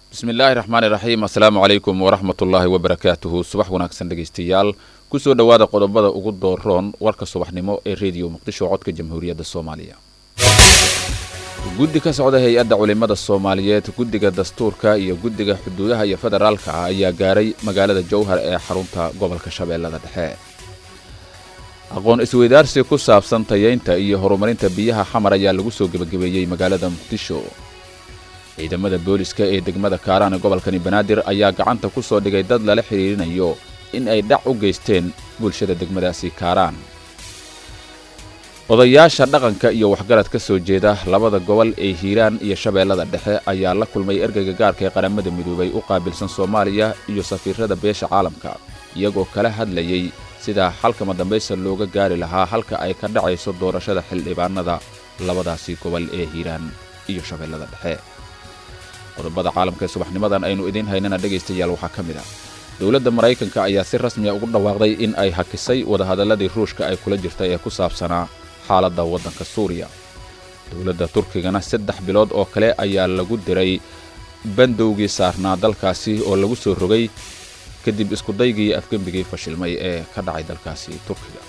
bismi illaahi raxmaani raxiim assalaamu calaykum waraxmatullaahi wabarakaatuhu subax wanaagsan dhegaystayaal kusoo dhowaada qodobada ugu dooroon warka subaxnimo ee rediyo muqdisho codka jamhuuriyadda soomaaliya guddi ka socda hay-adda culimmada soomaaliyeed guddiga dastuurka iyo guddiga xuduudaha iyo federaalka ah ayaa gaaray magaalada jowhar ee xarunta gobolka shabeellada dhexe aqoon isweydaarsi ku saabsan tayeynta iyo horumarinta biyaha xamar ayaa lagu soo gebagabeeyey magaalada muqdisho ciidamada booliska ee degmada kaaraan ee gobolkani banaadir ayaa gacanta ku soo dhigay dad lala xidhiirinayo in ay dhac u geysteen bulshada degmadaasi kaaraan odayaasha dhaqanka iyo waxgarad ka soo jeeda labada gobol ee hiiraan iyo shabeellada dhexe ayaa la kulmay ergeyga gaarka ee qaramada midoobay u qaabilsan soomaaliya iyo safiirada beesha caalamka iyagoo kala hadlayay sida xalkama dambaysa looga gaari lahaa halka ay ka dhacayso doorashada xildhibaanada labadaasi gobol ee hiiraan iyo shabeellada dhexe qodobada caalamka ee subaxnimadan aynu idiin haynana dhegaystayaal waxaa ka mid ah dowladda maraykanka ayaa si rasmiya ugu dhawaaqday in ay hakisay wadahadalladii ruushka ay kula jirtay ee ku saabsanaa xaaladda waddanka suuriya dowladda turkigana saddex bilood oo kale ayaa lagu diray bandowgii saarnaa dalkaasi oo lagu soo rogay kadib iskudaygii afgembigii fashilmay ee ka dhacay dalkaasi turkiga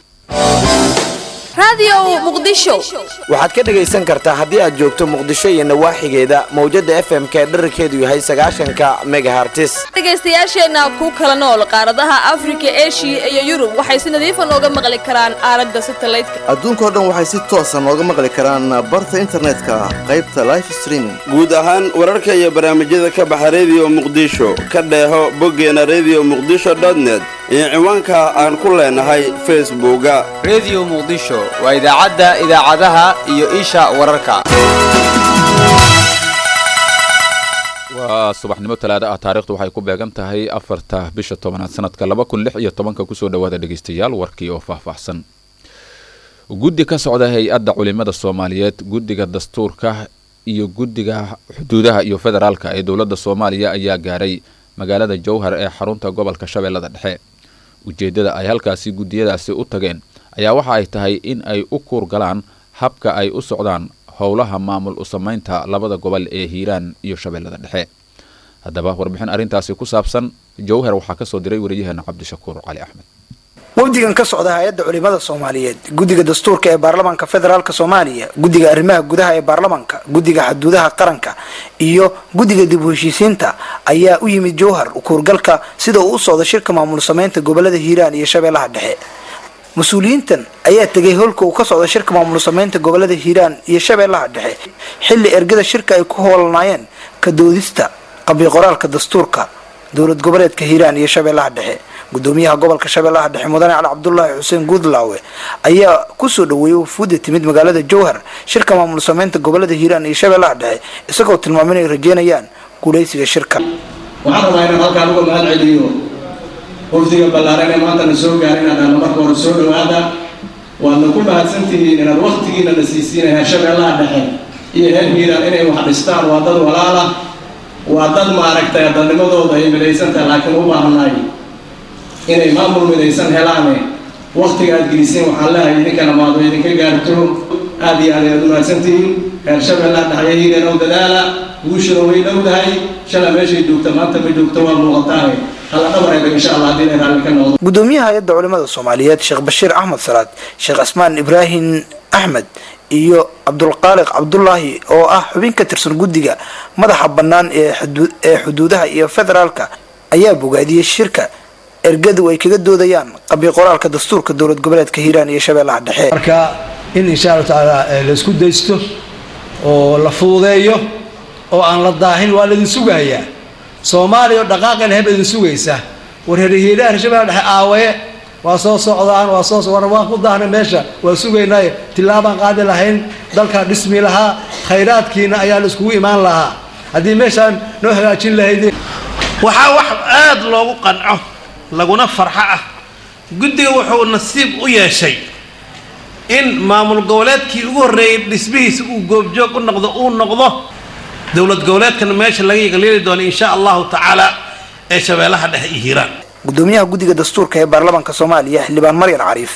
waxaad ka dhegaysan kartaa haddii aad joogto muqdisho iyo nawaaxigeeda mawjada f m ka dherarkeedu yahay sagaashanka megahartis dhegaystayaasheenna ku kala nool qaaradaha afrika eshiya iyo yurub waxay si nadiifa nooga maqli karaan aalada satalaydka adduunkao dhan waxay si toosa nooga maqli karaan barta internetka qaybta life streaming guud ahaan wararka iyo barnaamijyada ka baxa rediyo muqdisho ka dheeho boggeena rediyo muqdisho net iyo ciwaanka aan ku leenahay facebooka rediyo muqdisho waa idaacadda idaacadaha iyo isha wararka waa subaxnimo talaada ah taarikhdu waxay ku beegan tahay afarta bisha tobanaad sanadka laba kun lix iyo tobanka kusoo dhowaada dhegaystayaal warkii oo faahfaahsan guddi ka socda hay-adda culimada soomaaliyeed guddiga dastuurka iyo guddiga xuduudaha iyo federaalka ee dowladda soomaaliya ayaa gaaray magaalada jowhar ee xarunta gobolka shabeellada dhexe ujeeddada ay halkaasi guddiyadaasi u tageen ayaa waxa ay tahay in ay u kuurgalaan habka ay u socdaan howlaha maamul u samaynta labada gobol ee hiiraan iyo shabeellada dhexe haddaba warbixin arrintaasi ku saabsan jowhar waxaa ka soo diray wariyaheena cabdishakuur cali axmed wafdigan ka socda hay-adda culimada soomaaliyeed guddiga dastuurka ee baarlamaanka federaalk soomaaliya guddiga arrimaha gudaha ee baarlamaanka guddiga xuduudaha qaranka iyo guddiga dib u heshiisiinta ayaa u yimid jowhar kuurgalka sida uu u socdo shirka maamul sameynta gobolada hiiraan iyo shabeellaha dhexe mas-uuliyiintan ayaa tegay howlka uu ka socda shirka maamul sameynta gobolada hiiraan iyo shabeellaha dhexe xilli ergada shirka ay ku howlanaayeen ka doodista qabiqoraalka dastuurka dowlad goboleedka hiiraan iyo shabeellaha dhexe gudoomiyaha gobolka shabeellaha dhexe mudane cali cabdulaahi xuseen guudlaawe ayaa kusoo dhaweeyay wafuudda timid magaalada jowhar shirka maamul sameynta gobolada hiiraan iyo shabeellaha dhexe isagoo tilmaamay inay rajeynayaan guulaysiga shirka waxaan rabaa inaan halkaan uga mahad celiyo wafdiga ballaaran ee maantana soo gaaray inaan dhahno marka hore soo dhawaada waadna ku mahadsantihiin inaad waktigiina na siisiinaya shabeellaha dhexe iyo reer hiiraan inay wax dhistaan waa dad walaala waa dad maaragtay dadnimadooda ay midaysantahay laakiin u baahanay inay maamul midaysan helaane waktiga aad geliseen waxaan leehay idinkana maado idinka gaarto aad iyo aad ayaad u mahadsantihiin reer shabeellaha dhexe hiiraan oo dadaala guushuna way dhowdahay shala meeshay joogta maanta ma joogto waa muuqataane gudoomiyaha hay-adda culimada soomaaliyeed sheekh bashiir axmed salaad sheekh asmaan ibraahim axmed iyo cabdulqaaliq cabdulaahi oo ah xubin ka tirsan guddiga madaxa bannaan ee xuduudaha iyo federaalka ayaa bogaadiyey shirka ergadu ay kaga doodayaan qabiqoraalka dastuurka dowlad goboleedka hiiraan iyo shabeellaha dhexe marka in insha allahu tacaala laisku daysto oo la fududeeyo oo aan la daahin waa laidin sugayaa soomaaliya oo dhaqaaqan heb idin sugaysa war herhiiraha shabeella dhexe aawaye waa soo socdaan waa soo war waan ku daahnay meesha waa sugaynaaye tillaabaan qaadi lahayn dalkaan dhismi lahaa khayraadkiina ayaa la iskugu imaan lahaa haddii meeshaan noo hagaajin lahaydeen waxaa wax aada loogu qanco laguna farxo ah guddiga wuxuu nasiib u yeeshay in maamul goboleedkii ugu horreeyay dhismihiisa uu goobjoog u noqdo uu noqdo dowlad goboleedkana meesha laga yaqliili doono insha allahu tacaala ee shabeellaha dhexe iyo hiiraan gudoomiyaha guddiga dastuurka ee baarlamaanka soomaaliya xildhibaan maryan cariif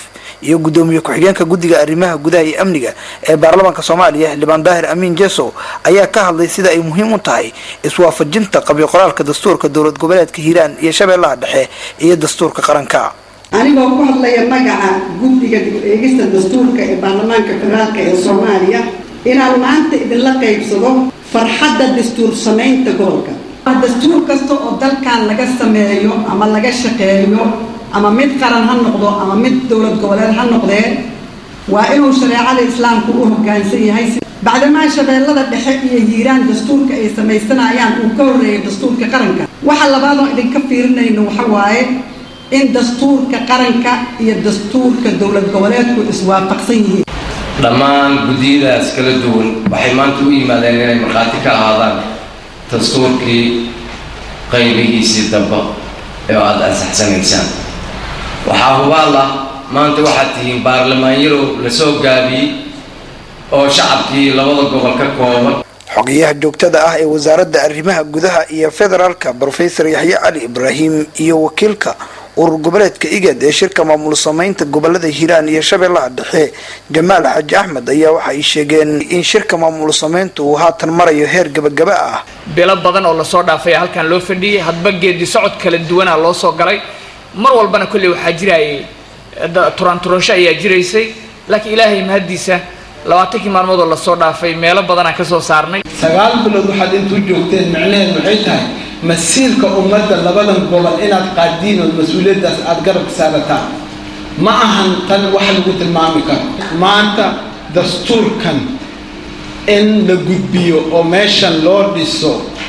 iyo gudoomiye ku-xigeenka guddiga arrimaha gudaha iyo amniga ee baarlamaanka soomaaliya xildhibaan daahir amiin jesow ayaa ka hadlay sida ay muhiim u tahay iswaafajinta qabyo qoraalka dastuurka dowlad goboleedka hiiraan iyo shabeellaha dhexe iyo dastuurka qaranka anigoo ku hadlaya magaca guddiga eegista dastuurka ee baarlamaanka federaalk ee soomaaliya inaan maanta idinla qaybsado farxadda dastuur samaynta gobolka dastuur kasta oo dalkan laga sameeyo ama laga shaqeeyo ama mid qaran ha noqdo ama mid dowlad goboleed ha noqdee waa inuu shareecada islaamku u hoggaansan yahay bacdamaa shabeellada dhexe iyo hiiraan dastuurka ay samaysanayaan uu ka horreeyay dastuurka qaranka waxa labaadoo idinka fiirinayno waxa waaye in dastuurka qaranka iyo dastuurka dowlad goboleedku iswaafaqsan yihiin dhammaan guddiyadaas kala duwan waxay maanta u yimaadeen inay markhaati ka ahaadaan dastuurkii qaybihiisii dambe ee aada ansaxsanaysaan waxaa hubaal ah maanta waxaad tihiin baarlamaanyarow la soo gaabiyey oo shacabkii labada gobol ka kooban xogayaha joogtada ah ee wasaaradda arrimaha gudaha iyo federaalka brofesor yaxye cali ibraahim iyo wakiilka urur goboleedka igad ee shirka maamul samaynta gobolada hiiraan iyo shabeellaha dhexe jamaal xaaji axmed ayaa waxa ay sheegeen in shirka maamul samaynta uu haatan marayo heer gabagaba ah bilo badan oo lasoo dhaafay halkan loo fadhiyey hadba geedi socod kala duwanaa loo soo galay mar walbana kolley waxaa jirayay turanturasho ayaa jiraysay laakiin ilaahay mahaddiisa labaatankii maalmood oo lasoo dhaafay meelo badanaa kasoo saarnay sagaal bilood waxaad intuu joogteen macnaheed waxay tahay masiirka ummadda labadan gobol inaad qaadiin oo mas-uuliyaddaas aada garabka saarataan ma ahan tan wax lagu tilmaami karo maanta dastuurkan in la gudbiyo oo meeshan loo dhiso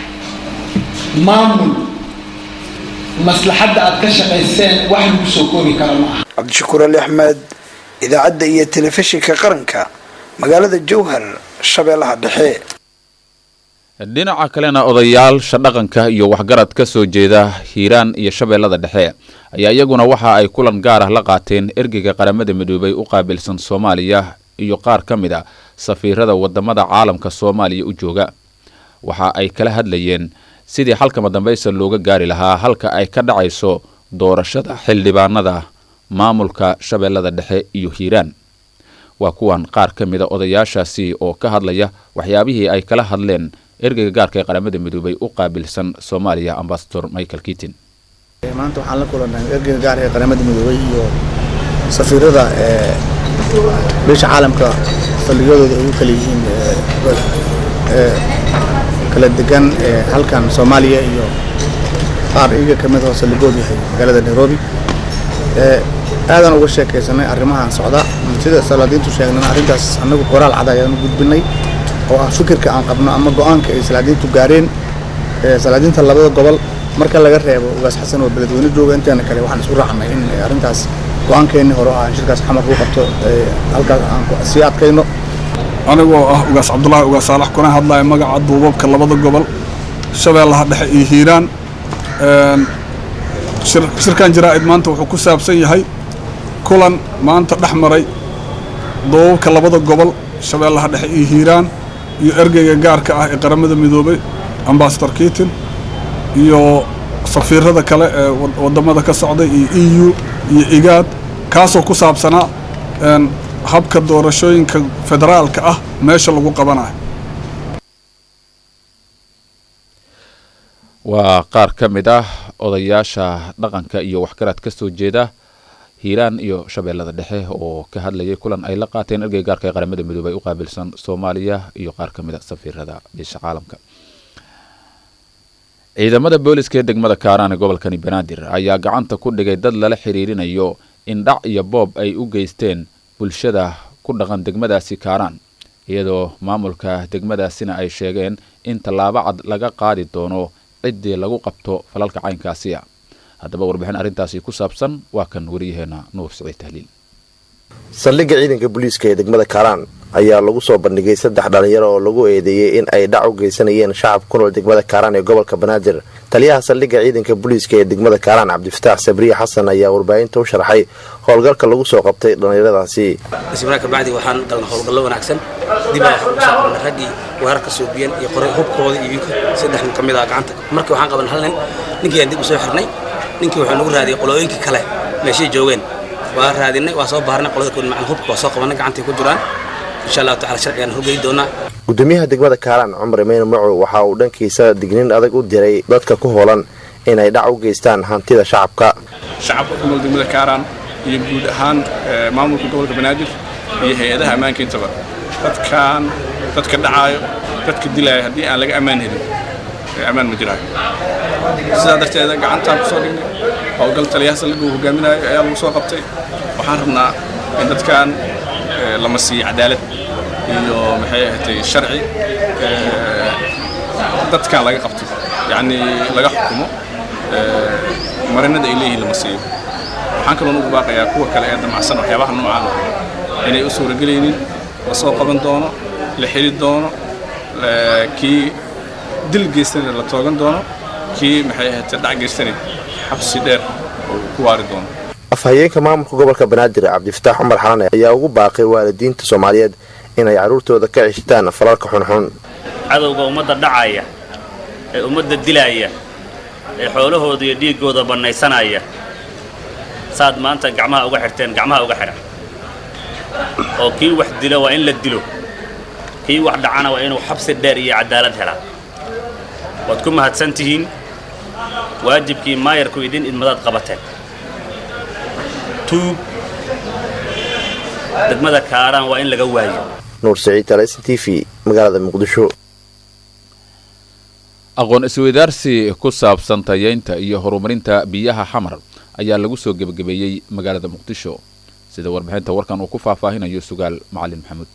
maamul maslaxadda aad ka shaqayseen wax lagu soo koobi kara ma aha cabdishakuur ali axmed idaacadda iyo telefishinka qaranka magaalada jowhar shabeellaha dhexe dhinaca kalena odayaasha dhaqanka iyo waxgarad ka soo jeeda hiiraan iyo shabeellada dhexe ayaa iyaguna waxa ay kulan gaar ah la qaateen ergeyga qaramada midoobay u qaabilsan soomaaliya iyo qaar ka mid a safiirada wadamada caalamka soomaaliya u jooga waxa ay kala hadlayeen sidii xalkama dambaysa looga gaari lahaa halka ay ka dhacayso doorashada xildhibaanada maamulka shabeellada dhexe iyo hiiraan waa kuwan qaar ka mid a odayaashaasi oo ka hadlaya waxyaabihii ay kala hadleen ergeyga gaarka ee qaramada midoobay u qaabilsan soomaaliya ambasador michael kitin maanta waxaan la kulanay ergeyga gaarka ee qaramada midoobay iyo safiirada ee beesha caalamka saldhigyadooda ay u kala yihiin kala degan halkan soomaaliya iyo qaar iyaga ka mid oo saldhigood yahay magaalada nairobi aadan uga sheekaysanay arrimahan socda sida salaadiintu sheegnana arrintaas annagu qoraal cad ayaan u gudbinay oo ah fikirka aan qabno ama go-aanka ay salaadiintu gaareen salaadiinta labada gobol marka laga reebo ugaas xasan oo beledweyne jooga inteena kale waxaan isku raacnay in arrintaas go-aankeenni hore oo ah shirkaas xamar lagu qabto halkaas aan sii adkayno anigoo ah ugaas cabdulaahi ugaas saalax kuna hadlaya magaca duubabka labada gobol shabeellaha dhexe iyo hiiraan shirkan jaraa'id maanta wuxuu ku saabsan yahay kulan maanta dhex maray duubabka labada gobol shabeellaha dhexe iyo hiiraan iyo ergeyga gaarka ah ee qaramada midoobay ambasador kitin iyo safiirada kale ee wadamada ka socday iyo e u iyo igaad kaasoo ku saabsanaa habka doorashooyinka federaalka ah meesha lagu qabanayo waa qaar ka mid ah odayaasha dhaqanka iyo waxgarad ka soo jeeda hiiraan iyo shabeellada dhexe oo ka hadlayay kulan ay la qaateen ergey gaarka ee qaramada midoobay u qaabilsan soomaaliya iyo qaar ka mid a safiirada beesha caalamka ciidamada booliska ee degmada kaaraan ee gobolkani banaadir ayaa gacanta ku dhigay dad lala xiriirinayo in dhac iyo boob ay u geysteen bulshada ku dhaqan degmadaasi kaaraan iyadoo maamulka degmadaasina ay sheegeen in tallaabo cad laga qaadi doono ciddii lagu qabto falalka caynkaasiya haddaba warbixin arrintaasi ku saabsan waa kan wariyaheena nuur siciid tahliil saldhigga ciidanka booliiska ee degmada kaaraan ayaa lagu soo bandhigay saddex dhalinyaro oo lagu eedeeyey in ay dhac u geysanayeen shacabka ku nool degmada kaaraan ee gobolka banaadir taliyaha saldhigga ciidanka booliiska ee degmada kaaraan cabdifataax sabriye xasan ayaa warbaahinta u sharaxay howlgalka lagu soo qabtay dhallinyaradaasi ismraa kabacdi waxaan galna howlgallo wanaagsan dibaa waxaan usoo qabnay raggii weerarka soobiyan iyo qoray hubkooda iyo wiilka saddex nin ka mid ah gacanta markii waxaan qaban hal nin ninkii aan dib usoo xirnay ninkii wuxuu nagu raadiyay qolooyinkii kale meeshay joogeen waa raadinay waa soo baarnay qolada kuwan macna hubka waa soo qabanay gacantay ku jiraan insha allahu tacala sharcigaan horgeyi doonaa gudoomiyaha degmada kaaraan cumar imeyne macow waxa uu dhankiisa digniin adag u diray dadka ku hoolan inay dhac u geystaan hantida shacabka shacabka ku nool degmada kaaraan iyo guud ahaan maamulka gobolka banaadir iyo hay-adaha ammaanka intaba dadkan dadka dhacaayo dadka dilaayo haddii aan laga ammaan helin ammaan ma jiraayo sidaa darteeda gacantaan kusoo dhignay howlgal taliyaha saldhigga uu hogaaminayo ayaa lagu soo qabtay waxaan rabnaa in dadkan lama siiyo cadaalad iyo maxay ahatay sharci dadkan laga qabto yacni laga xukumo marinada ay leeyihiin lama siiyo waxaan kaloo ugu baaqayaa kuwa kale ee damacsan waxyaabaha noocaan inay u suuragelaynin la soo qaban doono la xili doono kii dil geystana la toogan doono kii maxay ahaatee dhac geystana xabsi dheer oo ku waari doono afhayeenka maamulka gobolka banaadir cabdifataax cumar xalane ayaa ugu baaqay waalidiinta soomaaliyeed inay carruurtooda ka ceshtaan falalka xunxun cadowga ummadda dhacaya ee ummadda dilaaya ee xoolahooda iyo dhiiggooda bannaysanaya saad maanta gacmaha uga xidhteen gacmaha uga xidha oo kii wax dilo waa in la dilo kii wax dhacana waa inuu xabsi dheer iyo cadaalad helaa waad ku mahadsan tihiin waajibkii maayarku idin idmadaad qabateen tuug degmada kaaraan waa in laga waayo nuur saciid talesan t v magaalada muqdisho aqoon isweydaarsi ku saabsan tayeynta iyo horumarinta biyaha xamar ayaa lagu soo gebagabeeyey magaalada muqdisho sida warbixinta warkan uu ku faahfaahinayo sugaal macalin maxamuud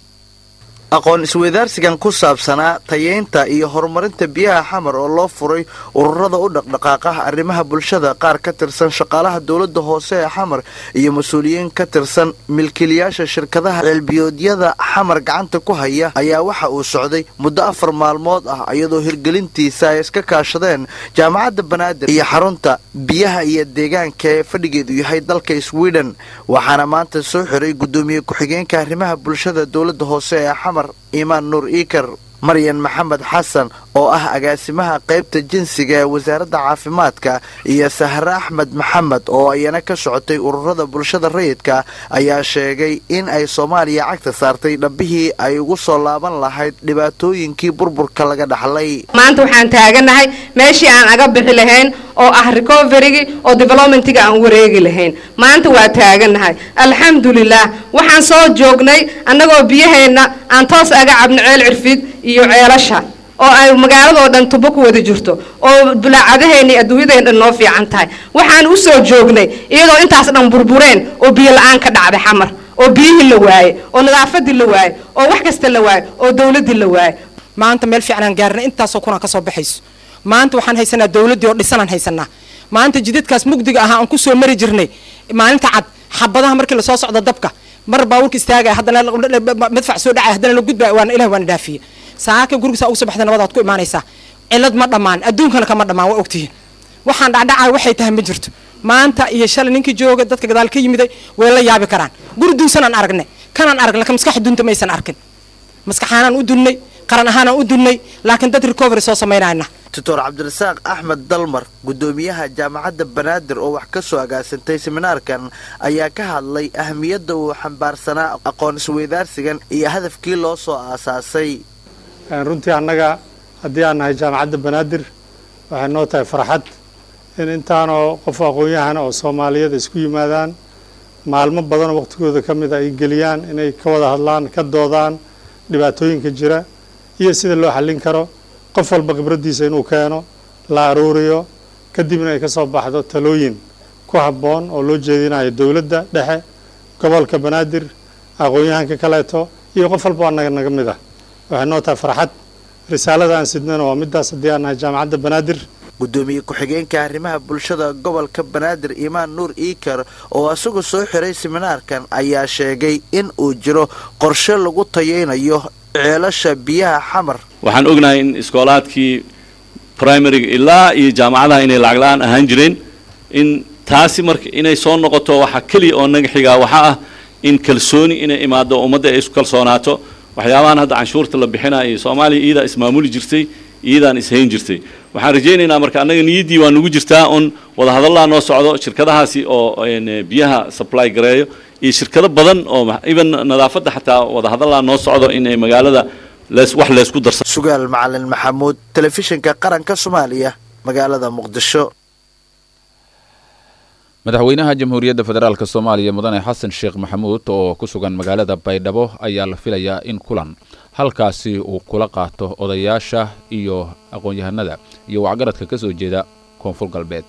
aqoon isweydaarsigan ku saabsanaa tayeynta iyo horumarinta biyaha xamar oo loo furay ururada u dhaqdhaqaaqa arrimaha bulshada qaar ka tirsan shaqaalaha dowladda hoose ee xamar iyo mas-uuliyiin ka tirsan milkiilayaasha shirkadaha ceelbiyoodyada xamar gacanta ku haya ayaa waxa uu socday muddo afar maalmood ah iyadoo hirgelintiisa ay iska kaashadeen jaamacadda banaadir iyo xarunta biyaha iyo deegaanka ee fadhigeedu yahay dalka sweden waxaana maanta soo xiray guddoomiye ku-xigeenka arrimaha bulshada dowladda hoose ee xamar imaan nuur iikar maryan maxamed xasan oo ah agaasimaha qaybta jinsiga ee wasaaradda caafimaadka iyo sahre axmed maxamed oo iyana ka socotay ururada bulshada rayidka ayaa sheegay in ay soomaaliya cagta saartay dhabbihii ay ugu soo laaban lahayd dhibaatooyinkii burburka laga dhaxlay maanta waxaan taaganahay meeshii aan aga bixi lahayn oo ah recoverigi oo developmentiga aan wareegi lahayn maanta waa taaganahay alxamdulilah waxaan soo joognay annagoo biyaheenna aan toos aga cabno ceel cirfid iyo ceelasha oo ay magaaladoo dhan tubo ku wada jirto oo bulaacadaheenna iyo adduunyadeen dhan noo fiican tahay waxaan u soo joognay iyadoo intaas dhan burbureen oo biyo la-aan ka dhacday xamar oo biyihii la waaye oo nadaafadii la waaye oo wax kasta la waaye oo dowladdii la waaye maanta meel fiican aan gaarnay intaasoo kunaan ka soo baxayso maanta waxaan haysanaa dowladdii oo dhisanaan haysanaa maanta jidadkaas mugdiga ahaa aan ku soo mari jirnay maalinta cad xabadaha markii lasoo socdo dabka mar baabuurka istaagaya haddana madfac soo dhacaya haddana la gudbaya waana ilahi waana dhaafiye saaka gurigiisa ugu soo baxda nabadaad ku imaanaysaa cilad ma dhammaan adduunkana kama dhammaan waa ogtihiin waxaan dhacdhacaya waxay tahay ma jirto maanta iyo shalay ninkii jooga dadka gadaal ka yimiday way la yaabi karaan guri duunsanaan aragne kanaan arag laakiin maskax dunta maysan arkin maskaxaanaan u dunnay qaran ahaanaan u dunnay laakiin dad recovery soo samaynayna doctor cabdirasaaq axmed dalmar guddoomiyaha jaamacadda banaadir oo wax ka soo agaasantay seminaarkan ayaa ka hadlay ahamiyadda uu xambaarsanaa aqoon isweydaarsigan iyo hadafkii loo soo aasaasay runtii annaga haddii aan nahay jaamacadda banaadir waxay noo tahay farxad in intaanoo qof aqoon-yahana oo soomaaliyada isku yimaadaan maalmo badanoo waqtigooda ka mid a ay geliyaan inay ka wada hadlaan ka doodaan dhibaatooyinka jira iyo sida loo xallin karo qof walba khibraddiisa inuu keeno la aruuriyo kadibna ay ka soo baxdo talooyin ku habboon oo loo jeedinayo dowladda dhexe gobolka banaadir aqoon-yahanka kaleeto iyo qof walba annaga naga mid ah waxay noo tahay farxad risaalada aan sidnana waa midaas haddii aan nahay jaamacadda banaadir guddoomiye ku-xigeenka arrimaha bulshada gobolka banaadir imaan nuur iikar oo isagu soo xiray seminaarkan ayaa sheegay in uu jiro qorshe lagu tayeynayo ceelasha biyaha xamar waxaan ognahay in iskoolaadkii primariga ilaa iyo jaamacadaha inay lacag la-aan ahaan jireen in taasi marka inay soo noqoto waxa keliya oo naga xigaa waxaa ah in kalsooni inay imaado ummadda ay isku kalsoonaato waxyaabahan hadda canshuurta la bixinaya soomaaliya iyadaa ismaamuli jirtay iyadaan ishayn jirtay waxaan rajaynaynaa marka annaga niyaddii waa nugu jirtaa un wadahadallaa noo socdo shirkadahaasi oo een, biyaha supply gareeyo iyo shirkado badan oo ma- even nadaafadda xataa wadahadallaa noo socdo inay magaalada lees wax leysku darsado sugaal macalin maxamuud telefishinka qaranka soomaaliya magaalada muqdisho madaxweynaha jamhuuriyadda federaalk soomaaliya mudane xasan sheekh maxamuud oo ku sugan magaalada baydhabo ayaa la filayaa in kulan halkaasi uu kula qaato odayaasha iyo aqoon-yahanada iyo wacgaradka ka soo jeeda koonfur galbeed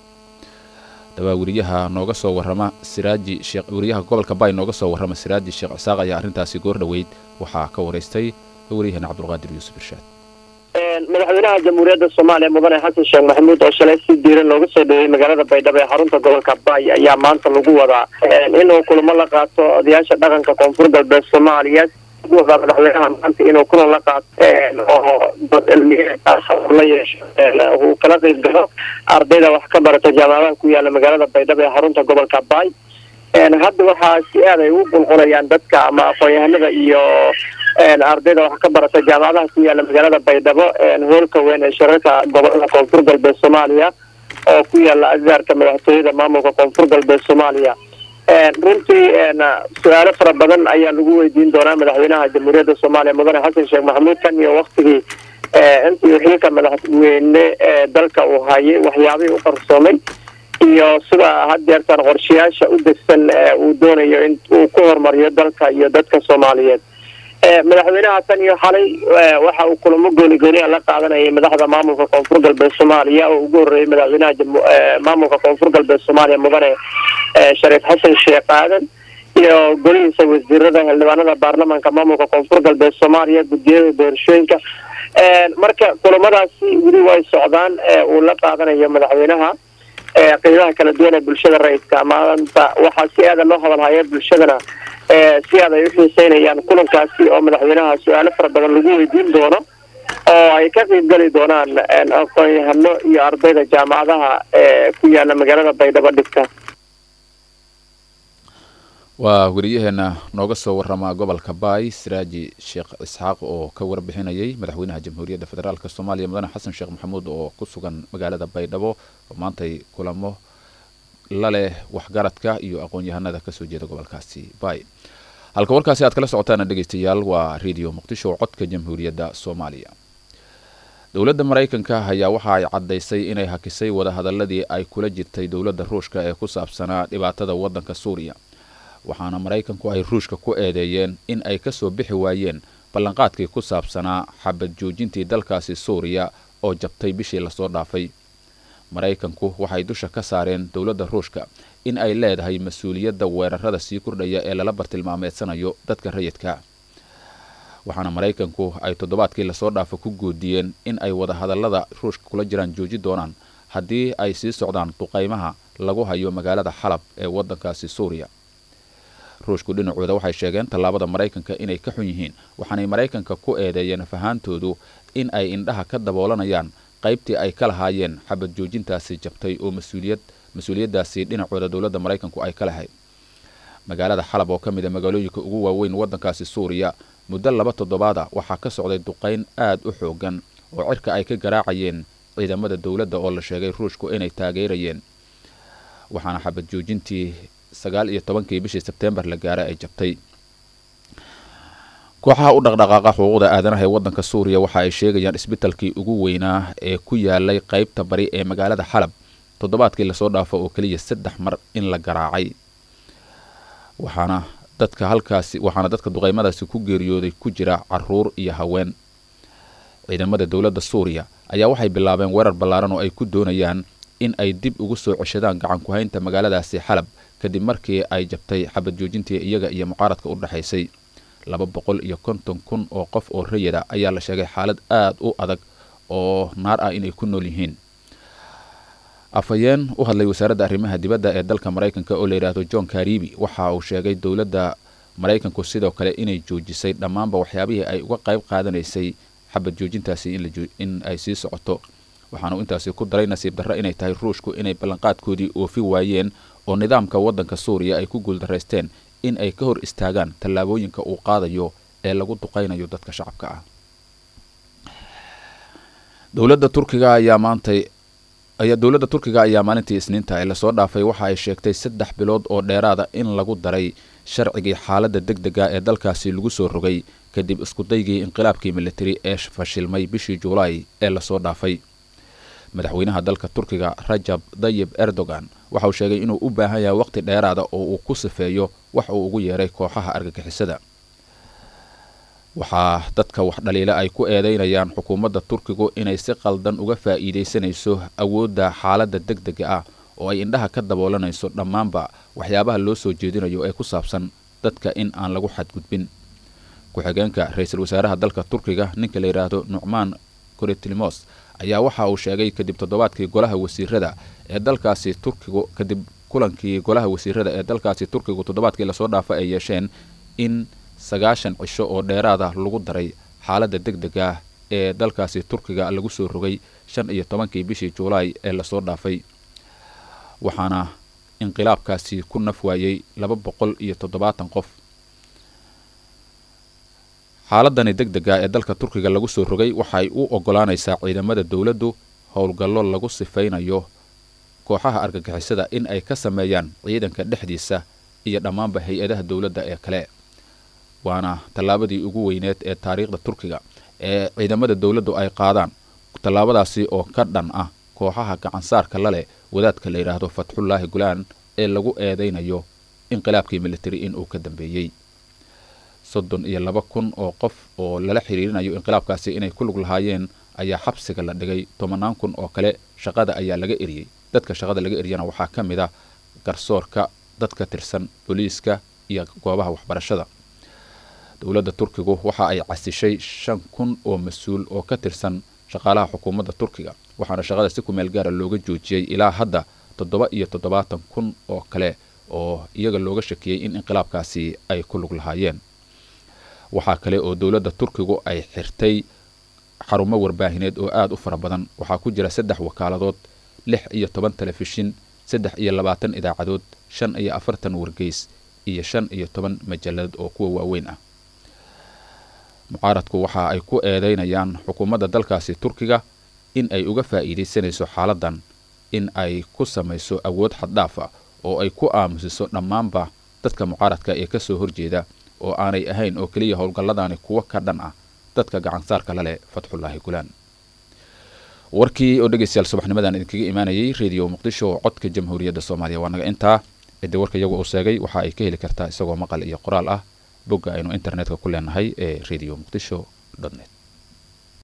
dabaa weriyaha nooga soo warrama siraaji sheekh weriyaha gobolka baay nooga soo warrama siraaji sheekh cisaaq ayaa arrintaasi goor dhoweyd waxaa ka waraystay wariyahana cabdulqaadir yuusuf irshaad madaxweynaha jamhuuriyadda soomaaliya mudane xasan sheekh maxamuud oo shalay si diiran looga soo dhoweeyey magaalada baydhabo ee xarunta gobolka baay ayaa maanta lagu wadaa inuu kulamo la qaato odayaasha dhaqanka koonfur galbeed soomaaliya lagu wadaa madaxweynaha maanta inuu kulan la qaato oo dad cilmiyeed ah la yeesho uu kala qeyb galo ardayda wax ka barata jaamacadaha ku yaala magaalada baydhabo ee xarunta gobolka baay hadda waxaa si aad ay u qulqulayaan dadka ama aqoon-yahanada iyo ardayda wax ka barata jaamacadaha ku yaala magaalada baydhabo hoolka weyn ee shirarka gobolada koonfur galbeed soomaaliya oo ku yaala agaarka madaxtooyada maamulka koonfur galbeed soomaaliya runtii su-aalo fara badan ayaa lagu weydiin doonaa madaxweynaha jamhuuriyadda soomaaliya mudane xasan sheekh maxamuud kan iyo waktigii intii xilka madaxweyne ee dalka uu hayay waxyaabihii u qarsoomay iyo sida haddeertan qorshayaasha u degsan uu doonayo in uu ku horumariyo dalka iyo dadka soomaaliyeed madaxweynaha tan iyo xalay waxa uu kulamo gooni gooniya la qaadanayay madaxda maamulka koonfur galbeed soomaaliya oo ugu horreeyay madaxweynaha maamulka koonfur galbeed soomaaliya mudane shariif xasan sheekh aadan iyo golihiisa wasiirada xildhibaanada baarlamaanka maamulka koonfur galbeed soomaaliya guddiyada doorashooyinka marka kulamadaasi weli way socdaan uu la qaadanayo madaxweynaha qeybaha kala duwan ee bulshada rayidka maanta waxaa si aada loo hadalhaya bulshadana si aad ay u xiiseynayaan kulankaasi oo madaxweynaha su-aalo fara badan lagu weydiin doono oo ay ka qeyb gali doonaan aqoon-yahano iyo ardayda jaamacadaha ee ku yaala magaalada baydhabo dhigta waa weriyaheena nooga soo warrama gobolka baay siraaji sheekh isxaaq oo ka warbixinayay madaxweynaha jamhuuriyadda federaalk soomaaliya mudane xasan sheekh maxamuud oo ku sugan magaalada baydhabo oo maantay kulamo la leh waxgaradka iyo aqoon-yahanada kasoo jeeda gobolkaasi baay halka warkaasi aad kala socotaana dhegeystayaal waa radio muqdisho codka jamhuuriyadda soomaaliya dowladda maraykanka ayaa waxa ay caddaysay inay hakisay wadahadaladii ay kula jirtay dowladda ruushka ee ku saabsanaa dhibaatada waddanka suuriya waxaana maraykanku ay ruushka ku eedeeyeen in ay kasoo bixi waayeen ballanqaadkii ku saabsanaa xabad joojintii dalkaasi suuriya oo jabtay bishii lasoo dhaafay maraykanku waxay dusha ka saareen dowladda ruushka in ay leedahay mas-uuliyadda weerarada sii kordhaya ee lala bartilmaameedsanayo dadka rayidka waxaana maraykanku ay toddobaadkii lasoo dhaafa ku goodiyeen in ay wadahadallada ruushka kula jiraan jooji doonaan haddii ay sii socdaan duqaymaha lagu hayo magaalada xalab ee waddankaasi suuriya ruushku dhinacooda waxay sheegeen tallaabada maraykanka inay ka xun yihiin waxaanay maraykanka ku eedeeyeen fahaantoodu in ay indhaha ka daboolanayaan qaybtii ay ka lahaayeen xabad joojintaasi jabtay oo mas-uuliyad mas-uuliyaddaasi dhinacooda dowladda maraykanku ay ka lahayd magaalada xalab oo ka mid a magaalooyinka ugu waaweyn waddankaasi suuriya muddo laba toddobaada waxaa ka socday duqayn aad u xoogan oo cirka ay ka garaacayeen ciidamada dowladda oo la sheegay ruushku inay taageerayeen waxaana xabad joojintii sagaal iyo tobankii bishii sebtembar la gaaray ay jabtay kooxaha u dhaqdhaqaaqa xuquuqda aadanaha ee waddanka suuriya waxa ay sheegayaan isbitalkii ugu weynaa ee ku yaalay qaybta bari ee magaalada xalab toddobaadkii lasoo dhaafo oo keliya saddex mar in la garaacay waxaana dadka halkaasi waxaana dadka duqaymadaasi ku geeriyooday ku jira caruur iyo haween ciidamada dowladda suuriya ayaa waxay bilaabeen weerar ballaaran oo ay ku doonayaan in ay dib ugu soo ceshadaan gacan ku-haynta magaaladaasi xalab kadib markii ay jabtay xabad joojintii iyaga iyo mucaaradka u dhexaysay laba boqol iyo konton kun oo qof oo rayida ayaa la sheegay xaalad aad u adag oo naar ah inay ku nool yihiin afhayeen u hadlay wasaaradda arrimaha dibadda ee dalka maraykanka oo la yidhaahdo john karibi waxa uu sheegay dowladda maraykanku sidoo kale inay joojisay dhammaanba waxyaabihii ay uga qayb qaadanaysay xabad joojintaasi in ay sii socoto waxaanu intaasi ku daray nasiib darro inay tahay ruushku inay ballanqaadkoodii oofi waayeen oo nidaamka waddanka suuriya ay ku guuldaraysteen in ay ka hor istaagaan tallaabooyinka uu qaadayo ee lagu duqaynayo dadka shacabka ah dowladda turkiga ayaa maantay ayaa dowladda turkiga ayaa maalintii isniinta ee lasoo dhaafay waxa ay sheegtay saddex bilood oo dheeraada in lagu daray sharcigii xaaladda deg dega ee dalkaasi lagu soo rogay kadib iskudaygii inqilaabkii militari ee fashilmay bishii juulaay ee lasoo dhaafay madaxweynaha dalka turkiga rajab dayib erdogan waxa uu sheegay inuu u baahan yahay waqti dheeraada oo uu ku sifeeyo wax uu ugu yeeray kooxaha argagixisada waxaa dadka wax dhaliila ay ku eedeynayaan xukuumadda turkigu inay si qaldan uga faa'iidaysanayso awoodda xaaladda deg dega ah oo ay indhaha ka daboolanayso dhammaanba waxyaabaha loo soo jeedinayo ee ku saabsan dadka in aan lagu xadgudbin ku-xigeenka ra-iisul wasaaraha dalka turkiga ninka la yidhaahdo nucmaan koretilmos ayaa waxa uu sheegay kadib toddobaadkii golaha wasiirada ee dalkaasi turkigu kadib kulankii golaha wasiirada ee dalkaasi turkigu toddobaadkii lasoo dhaafa ay yeesheen in sagaashan cisho oo dheeraada lagu daray xaaladda deg dega ah ee dalkaasi turkiga lagu soo rogay shan iyo tobankii bishii juulaay ee lasoo dhaafay waxaana inqilaabkaasi ku naf waayey laba boqol iyo toddobaatan qof xaaladani deg dega ee dalka turkiga lagu soo rogay waxay u ogolaanaysaa ciidamada dowladdu howlgallo lagu sifaynayo kooxaha argagixisada in ay ka sameeyaan ciidanka dhexdiisa iyo dhammaanba hay-adaha dowladda ee kale waana tallaabadii ugu weyneed ee taariikhda turkiga ee ciidamada dowladdu ay qaadaan tallaabadaasi oo ka dhan ah kooxaha gacansaarka la leh wadaadka la yidhaahdo fatxullaahi gulaan ee lagu eedaynayo inqilaabkii militari inuu ka dambeeyey soddon iyo laba kun oo qof oo lala xiriirinayo inqilaabkaasi inay ku lug lahaayeen ayaa xabsiga la dhigay tobanaan kun oo kale shaqada ayaa laga eriyey dadka shaqada laga eriyana waxaa ka mid ah garsoorka dadka tirsan booliiska iyo goobaha waxbarashada dowladda turkigu waxa ay casishay shan kun oo mas-uul oo ka tirsan shaqaalaha xukuumadda turkiga waxaana shaqada si ku meel gaara looga joojiyey ilaa hadda toddoba iyo toddobaatan kun oo kale oo iyaga looga shakiyey in inqilaabkaasi ay ku lug lahaayeen waxaa kale oo dowladda turkigu ay xirtay xarumo warbaahineed oo aada u fara badan waxaa ku jira saddex wakaaladood lix iyo toban telefishin saddex iyo labaatan idaacadood shan iyo afartan wargeys iyo shan iyo toban majalladood oo kuwa waaweyn ah mucaaradku waxa ay ku eedeynayaan xukuumadda dalkaasi turkiga in ay uga faa'iidaysanayso xaaladdan in ay ku samayso awood xaddhaaf ah oo ay ku aamusiso dhammaanba dadka mucaaradka ee ka soo horjeeda oo aanay ahayn oo keliya howlgalladani kuwo ka dhan ah dadka gacansaarka la leh fatxullaahi gulaan warkii oo dhegeystayaal subaxnimadan idinkaga imaanayay rediyo muqdisho oo codka jamhuuriyadda soomaaliya waa naga intaa ciddi warka iyagu uu sheegay waxa ay ka heli kartaa isagoo maqal iyo qoraal ah bogga aynu internetka ku leenahay ee radio muqdisho net